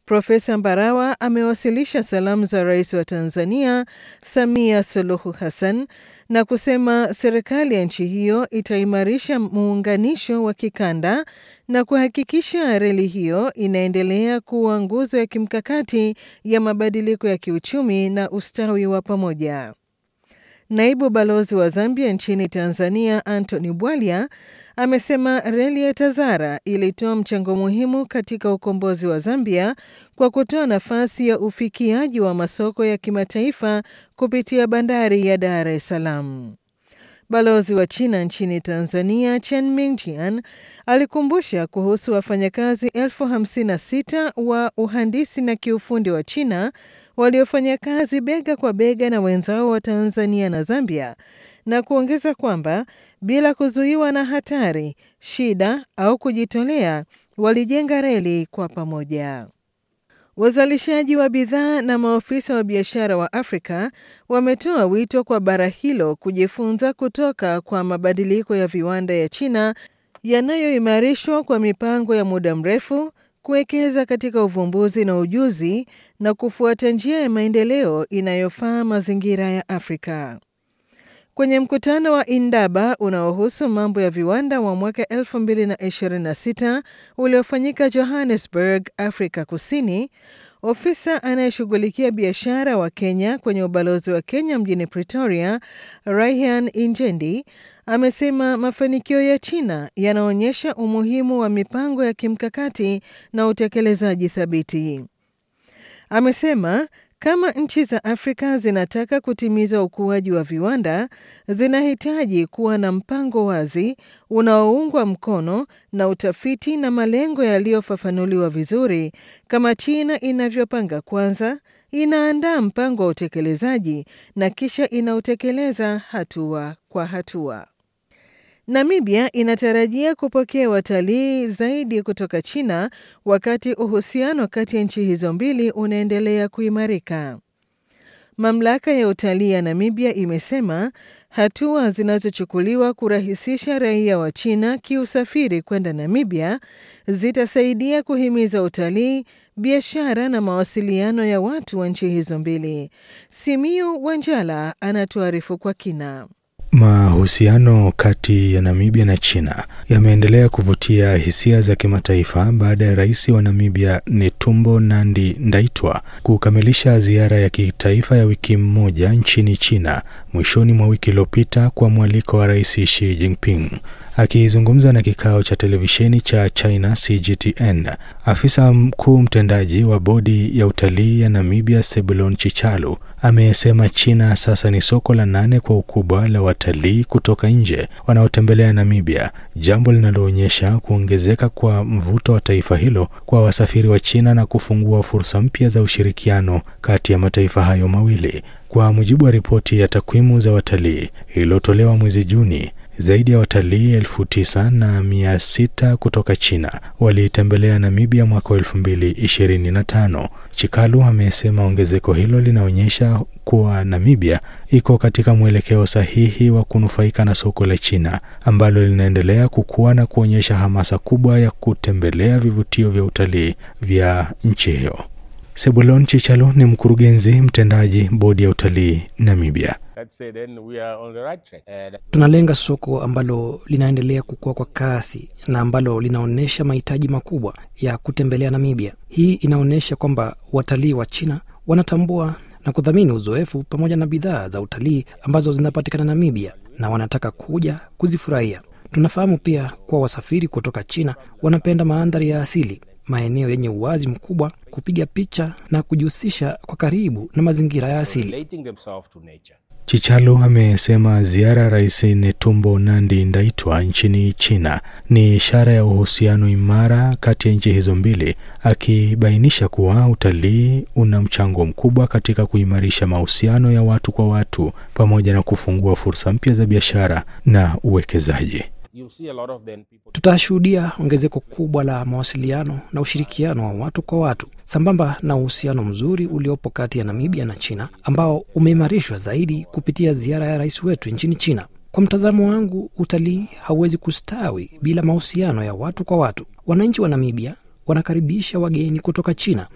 Profesa Mbarawa amewasilisha salamu za rais wa Tanzania Samia Suluhu Hassan na kusema serikali ya nchi hiyo itaimarisha muunganisho wa kikanda na kuhakikisha reli hiyo inaendelea kuwa nguzo ya kimkakati ya mabadiliko ya kiuchumi na ustawi wa pamoja. Naibu balozi wa Zambia nchini Tanzania Anthony Bwalya amesema reli ya Tazara ilitoa mchango muhimu katika ukombozi wa Zambia kwa kutoa nafasi ya ufikiaji wa masoko ya kimataifa kupitia bandari ya Dar es Salaam. Balozi wa China nchini Tanzania Chen Mingjian alikumbusha kuhusu wafanyakazi elfu hamsini na sita wa uhandisi na kiufundi wa China waliofanya kazi bega kwa bega na wenzao wa Tanzania na Zambia na kuongeza kwamba bila kuzuiwa na hatari, shida au kujitolea, walijenga reli kwa pamoja. Wazalishaji wa bidhaa na maofisa wa biashara wa Afrika wametoa wito kwa bara hilo kujifunza kutoka kwa mabadiliko ya viwanda ya China yanayoimarishwa kwa mipango ya muda mrefu, kuwekeza katika uvumbuzi na ujuzi na kufuata njia ya maendeleo inayofaa mazingira ya Afrika. Kwenye mkutano wa Indaba unaohusu mambo ya viwanda wa mwaka 2026 uliofanyika Johannesburg, Afrika Kusini, ofisa anayeshughulikia biashara wa Kenya kwenye ubalozi wa Kenya mjini Pretoria, Raihan Injendi, amesema mafanikio ya China yanaonyesha umuhimu wa mipango ya kimkakati na utekelezaji thabiti. Amesema kama nchi za Afrika zinataka kutimiza ukuaji wa viwanda, zinahitaji kuwa na mpango wazi unaoungwa mkono na utafiti na malengo yaliyofafanuliwa vizuri, kama China inavyopanga kwanza, inaandaa mpango wa utekelezaji na kisha inautekeleza hatua kwa hatua. Namibia inatarajia kupokea watalii zaidi kutoka China wakati uhusiano kati ya nchi hizo mbili unaendelea kuimarika. Mamlaka ya utalii ya Namibia imesema hatua zinazochukuliwa kurahisisha raia wa China kiusafiri kwenda Namibia zitasaidia kuhimiza utalii, biashara na mawasiliano ya watu wa nchi hizo mbili. Simiu Wanjala anatuarifu kwa kina. Mahusiano kati ya Namibia na China yameendelea kuvutia hisia za kimataifa baada ya rais wa Namibia Netumbo Nandi Ndaitwa kukamilisha ziara ya kitaifa ya wiki moja nchini China mwishoni mwa wiki iliyopita kwa mwaliko wa Rais Xi Jinping. Akizungumza na kikao cha televisheni cha China CGTN, afisa mkuu mtendaji wa bodi ya utalii ya Namibia Sebulon Chichalu amesema China sasa ni soko la nane kwa ukubwa la watalii kutoka nje wanaotembelea Namibia, jambo linaloonyesha kuongezeka kwa mvuto wa taifa hilo kwa wasafiri wa China na kufungua fursa mpya za ushirikiano kati ya mataifa hayo mawili. Kwa mujibu wa ripoti ya takwimu za watalii iliyotolewa mwezi Juni, zaidi ya watalii elfu tisa na mia sita kutoka China walitembelea Namibia mwaka wa elfu mbili ishirini na tano. Chikalu amesema ongezeko hilo linaonyesha kuwa Namibia iko katika mwelekeo sahihi wa kunufaika na soko la China ambalo linaendelea kukua na kuonyesha hamasa kubwa ya kutembelea vivutio vya utalii vya nchi hiyo. Sebulon Chichalo ni mkurugenzi mtendaji bodi ya utalii Namibia. Tunalenga soko ambalo linaendelea kukua kwa kasi na ambalo linaonyesha mahitaji makubwa ya kutembelea Namibia. Hii inaonyesha kwamba watalii wa China wanatambua na kudhamini uzoefu pamoja na bidhaa za utalii ambazo zinapatikana Namibia na wanataka kuja kuzifurahia. Tunafahamu pia kuwa wasafiri kutoka China wanapenda mandhari ya asili, maeneo yenye uwazi mkubwa, kupiga picha na kujihusisha kwa karibu na mazingira ya asili. Chichalo amesema ziara ya Rais Netumbo Nandi Ndaitwa nchini China ni ishara ya uhusiano imara kati ya nchi hizo mbili, akibainisha kuwa utalii una mchango mkubwa katika kuimarisha mahusiano ya watu kwa watu pamoja na kufungua fursa mpya za biashara na uwekezaji. Tutashuhudia ongezeko kubwa la mawasiliano na ushirikiano wa watu kwa watu sambamba na uhusiano mzuri uliopo kati ya Namibia na China ambao umeimarishwa zaidi kupitia ziara ya rais wetu nchini China. Kwa mtazamo wangu, utalii hauwezi kustawi bila mahusiano ya watu kwa watu. Wananchi wa Namibia wanakaribisha wageni kutoka China